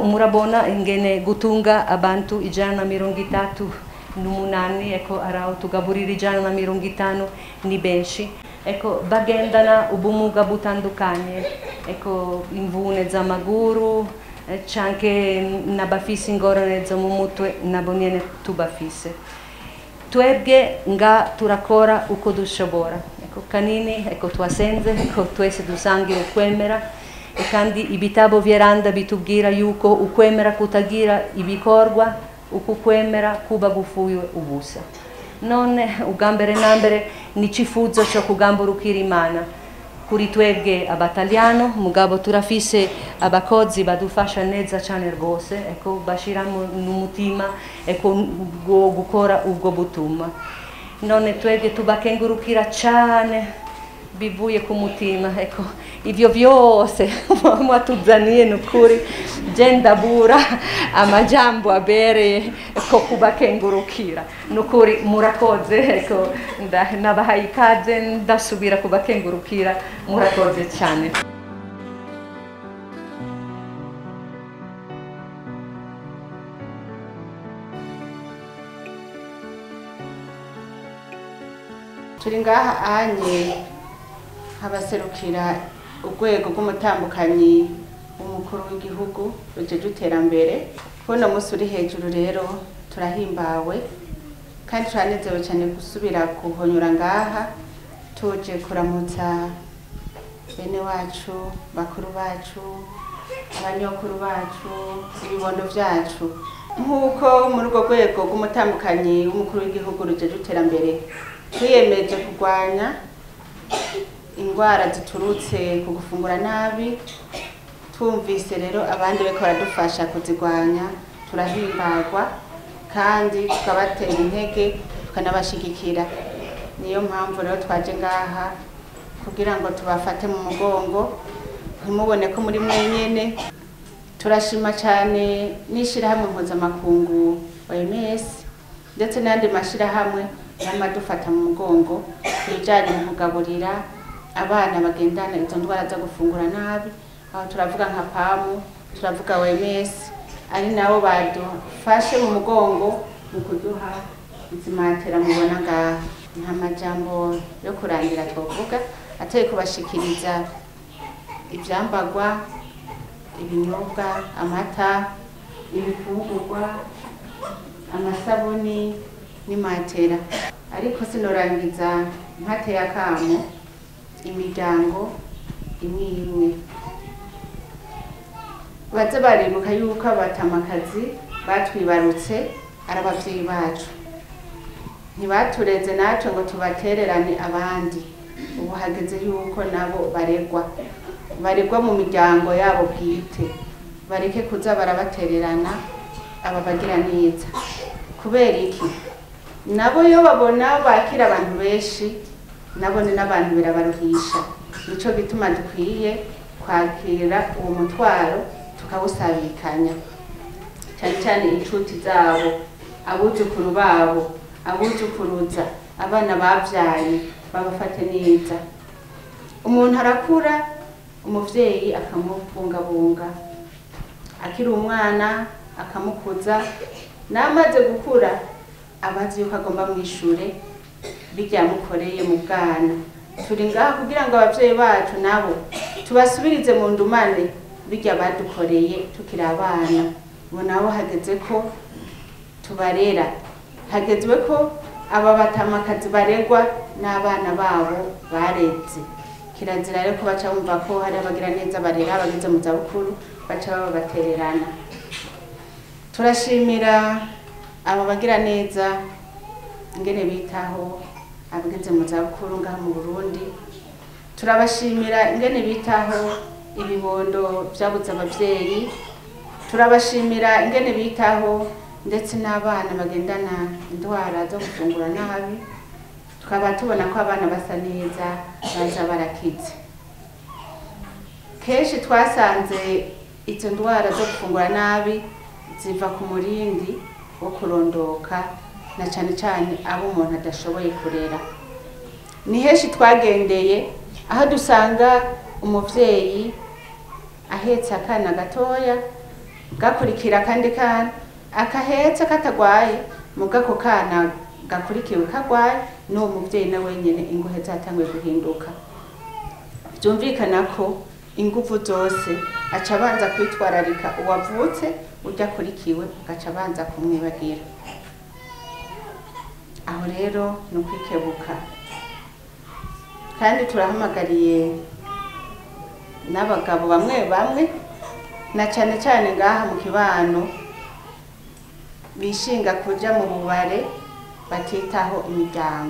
murabona ingene gutunga abantu ijana na mirongo itatu n'umunani eko araho tugaburira ijana na mirongo itanu ni benshi eko bagendana ubumuga butandukanye eko imvune z'amaguru eh, canke n'abafise ingorane zo mu mutwe nabo nyene tubafise twebwe nga turakora uko dushobora eko kanini eko twasenze eko twese dusangira ukwemera e kandi ibitabo vyeranda bitubwira yuko ukwemera kutagira ibikorwa uku kwemera kuba gufuye ubusa none ubwa mbere na mbere ni icifuzo cyo kugamburukira imana kuri twebwe abataliano mugabo turafise abakozi badufasha neza cyane rwose eko bashiramo n'umutima eko bwo gukora ubwo butuma none twebwe tubakengurukira cyane bivuye ku mutima eko ivyo vyose mwatuzaniye nukuri je ndabura amajambo abereye ko kubakengurukira nukuri murakoze eko nda- nabahaye ikaze ndasubira kubakengurukira murakoze cyane turi ngaha anye habaserukira urwego rw'umutambukanyi w'umukuru w'igihugu rujeje iterambere kuno munsi uri hejuru rero turahimbawe kandi turanezerewe cyane gusubira kuhonyura ngaha tuje kuramutsa bene wacu bakuru bacu abanyokuru bacu ibibondo vyacu nk'uko muri urwo rwego rw'umutambukanyi w'umukuru w'igihugu rujeje iterambere twiyemeje kurwanya indwara ziturutse ku gufungura nabi twumvise rero abandi bariko baradufasha kuzirwanya turahimbarwa kandi tukabatera intege tukanabashigikira niyo mpamvu rero twaje ngaha kugira ngo tubafate mu mugongo ntimubone ko muri mwenyene turashima cyane n'ishirahamwe mpuzamakungu OMS ndetse n'andi mashirahamwe y'amadufata mu mugongo ku bijyanye no kugaburira abana bagendana izo ndwara zo gufungura nabi aho turavuga nka pamu turavuga OMS ari nabo badufashe mu mugongo mu kuduha izi matera mubona ngaha nta majambo yo kurangira twavuga atari kubashikiriza ivyambagwa ibinyobwa amata ibifungurwa amasabuni n'imatera ariko sinorangiza mpateye akamo imiryango imwe imwe baze baribuka yuko abatamakazi batwibarutse ari abavyeyi bacu ntibatureze natwe ngo tubatererane abandi ubu hageze yuko nabo baregwa baregwa mu miryango yabo bwite bareke kuza barabatererana aba bagira neza kubera iki nabo iyo babona bakira abantu benshi nabo ni n'abantu birabaruhisha nico gituma dukwiye kwakira uwo mutwaro tukawusabikanya cyane cyane inshuti zabo abuzukuru babo abuzukuruza abana babyaye babafate neza umuntu arakura umuvyeyi akamubungabunga akiri umwana akamukuza n'amaze gukura abazi yuko agomba mwishure biryamukoreye mu bwana turi ngaha kugira ngo abavyeyi bacu nabo tubasubirize mu ndumane birya badukoreye tukiri abana ubu nabo hageze ko tubarera hagezwe ko aba batamakazi baregwa n'abana babo bareze kirazira rero ko baca bumva ko hari abagira neza barera abageze mu zabukuru baca bababatererana turashimira aba bagira neza ingene bitaho abageze mu zabukuru ngaha mu burundi turabashimira ingene bitaho ibibondo vyabuze abavyeyi turabashimira ingene bitaho ndetse n'abana bagendana indwara zo gufungura nabi tukaba tubona ko abana basa neza baza barakize kenshi twasanze izo ndwara zo gufungura nabi ziva ku murindi wo kurondoka na cane cane abo umuntu adashoboye kurera ni henshi twagendeye aho dusanga umuvyeyi ahetse akana gatoya gakurikira akandi kana akahetse katagwaye muga ako kana gakurikiwe kagwaye n'uwo muvyeyi na wenyene ingohe zatanguye guhinduka vyumvikana ko inguvu zose aca abanza kwitwararika uwavutse urya akurikiwe agaca abanza kumwibagira aho rero ni ukwikebuka kandi turahamagariye n'abagabo bamwe bamwe na cane cane ngaha mu kibano bishinga kuja mu bubare batitaho imiryango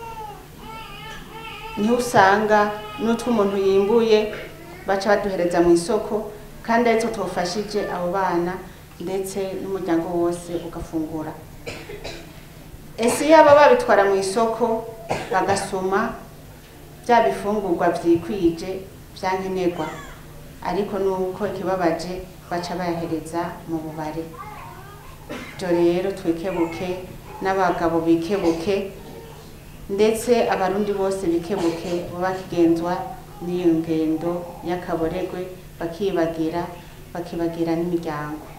niho usanga n'utwo umuntu yimbuye baca baduhereza mu isoko kandi aritwo tufashije abo bana ndetse n'umuryango wose ugafungura ese iyo aba babitwara mu isoko bagasoma bya bifungurwa vyikwije vyankenerwa ariko nuko ikibabaje baca bayahereza mu bubare ibyo rero twikebuke n'abagabo bikebuke ndetse abarundi bose bikebuke baba bakigenzwa n'iyo ngendo y'akaboregwe bakibagira bakibagira n'imiryango